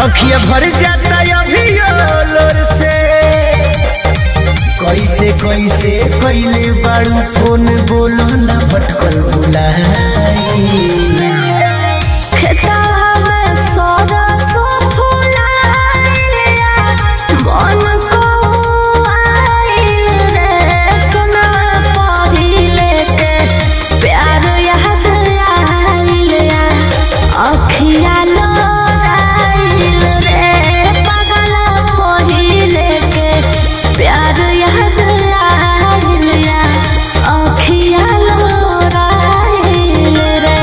अखिया भर जाता अभी लोर से कैसे कैसे कैले बाड़ू फोन बोलो ना भटकल बुलाई खेतवा में सरसों फुलाइलिया, मन कौआइल रे, सोनवा पहिले के प्यार याद आइलिया, अखिया लोराइल रे, पगला पहिले के प्यार याद आइलिया, अखिया लोराइल रे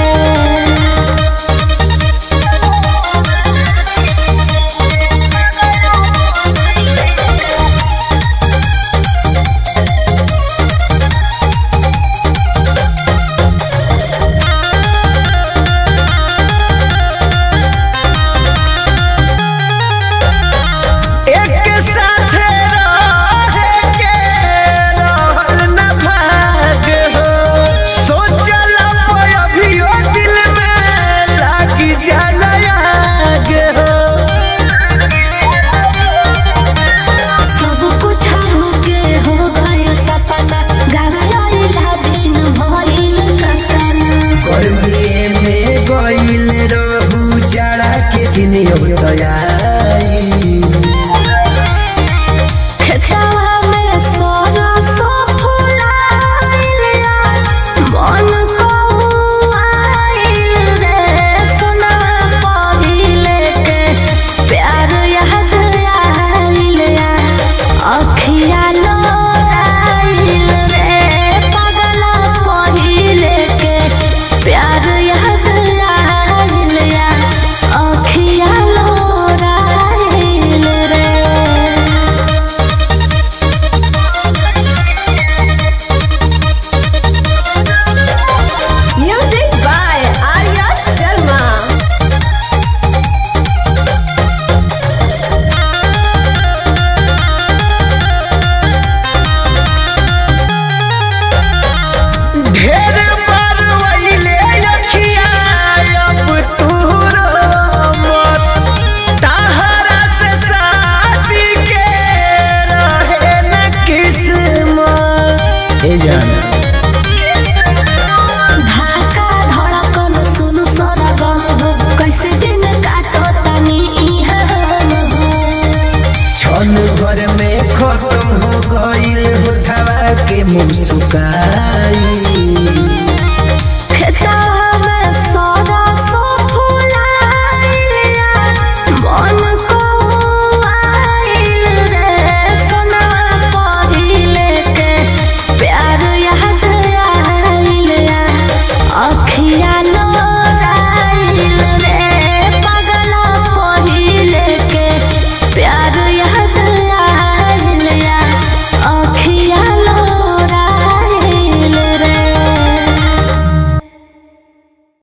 एक साथ रहे के रहल न भाग हो सोचल अभियो दिल में लागी जाला आग हो सब कुछ हमके हो गइल सपना गावेला दिन भइल कतना गर्मी में गइल रहू जाड़ा के दिन तैयारी खेतवा में सरसों फुलाइलिया, मन कौआइल रे, सोनवा पहिले के प्यार याद आइलिया, अखिया लोराइल रे, पगला पहिले के प्यार याद आइलिया, अखिया लोराइल रे Music by Arya Sharma. ढेर बार वहिले अखिया अब तू मत तहरा से शादी के रहे न किस्मत ए जान धाका धड़कन सुन सरगम हो कैसे दिन काटो तनी इहाँ हो क्षण भर में खत्म हो गइल होठवा के मुस्काई खेतवा में सरसों फुलाइलिया, मन कौआइल रे, सोनवा पहिले के प्यार याद आइलिया, अखिया लो